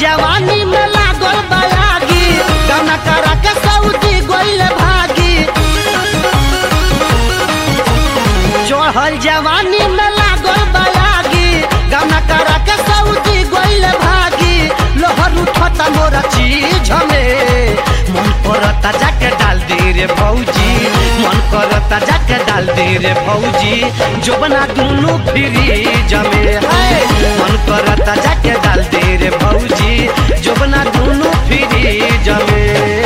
जवानी में लागल बयागी गाना करा के सऊदी गोइल भागी चढ़ल जवानी में लागल बयागी गाना करा के सऊदी गोइल भागी लोहर उठता मोरा चीज में मन करता जाके डाल दे रे भौजी मन करता जाके डाल दे रे भौजी जोबना दुनू फ्री जमे है मन करता जाके डाल दे रे भौजी जोबना दुनू फ्री जमे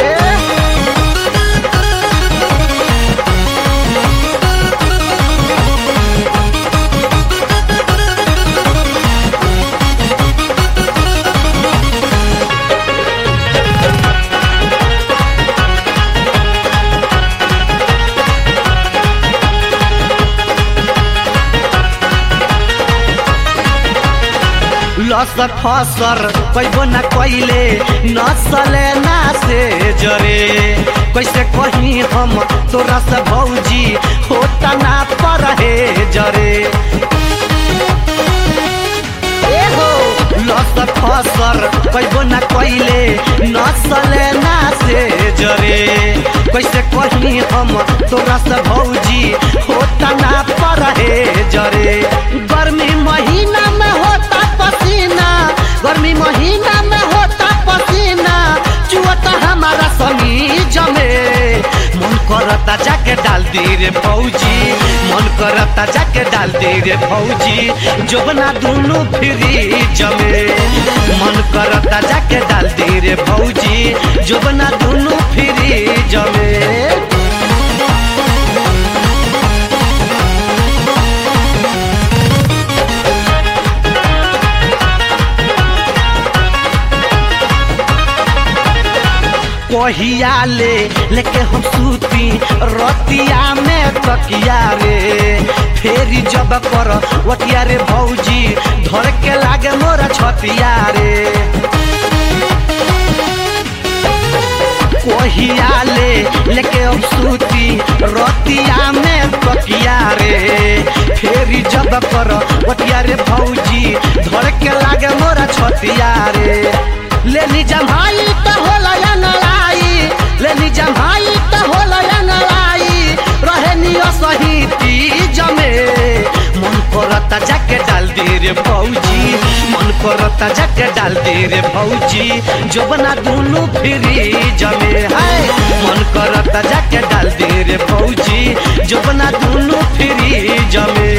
लसर फसर कैबो न कैले नसले ना से जरे कैसे कही हम तोरा से भौजी होता ना पर हे जरे ए हो लसर फसर कैबो न कैले नसले ना से जरे कैसे कही हम तोरा से भौजी होता ना पर हे जरे गर्मी महीना में होता पसीना गर्मी महीना में होता पसीना चुअता हमारा समी जमे मन करता जाके डाल दे रे फौजी मन करता जाके डाल दे रे फौजी जोबना दुनू फ्री जमे मन करता जाके डाल दे रे फौजी जोबना दुनू फ्री जमे कहिया ले लेके हम सूती रतिया में तकिया रे फेरी जब कर वटिया रे भौजी धर के लागे मोरा छतिया रे कहिया ले लेके हम सूती रतिया में तकिया रे फेरी जब कर वटिया रे भौजी धर के लागे मोरा छतिया रे लेनी जमाई त होला या नलाई लेनी जमाई त होला या नलाई रहे नियो सही तीज में मन करता जाके डाल दे रे भौजी मन करता जाके डाल दे रे भौजी जोबना दुनू फ्री जमे है मन करता जाके डाल दे रे भौजी जोबना दुनू फ्री जमे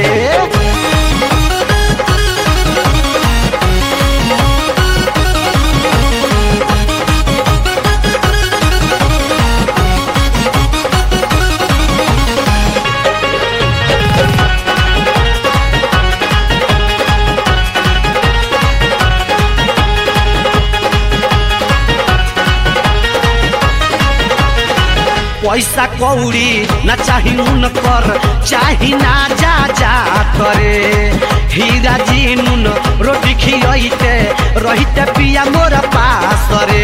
पैसा कौड़ी न चाही उन कर चाही ना जा जा करे हीरा जी नुन रोटी खियते रहिते पिया मोर पास रे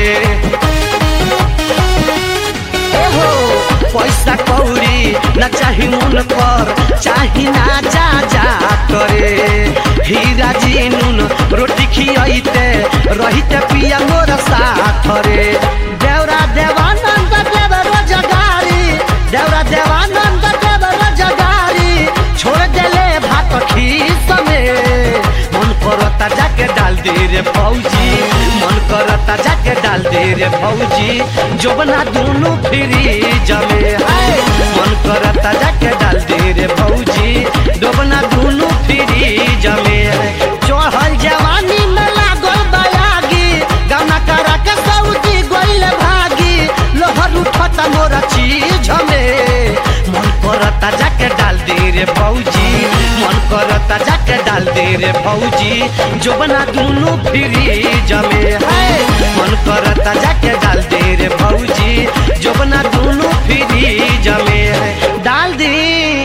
एहो पैसा कौड़ी न चाही उन कर चाही ना जा जा करे हीरा जी नुन रोटी खियते रहिते पिया मोर साथ रे देवरा देवानंद देव रोजगारी देवरा देवानंद देव रोजगारी छोड़ देले भात खीस में मन करता जाके डाल दे रे फौजी मन करता जाके डाल दे रे फौजी जोबना दोनों फ्री जमे है मन करता जाके डाल दे रे फौजी जोबना दोनों फ्री जमे है चढ़ल जवानी में लागल बयागी गाना करा के सऊदी गोइल भागी लोहर उठता मोरा चीज में मन करता जाके डाल दे रे फौजी मन करता जाके डाल दे रे फौजी जोबना दोनों फ्री जमे है मन करता जाके डाल दे रे फौजी जोबना दोनों फ्री जमे है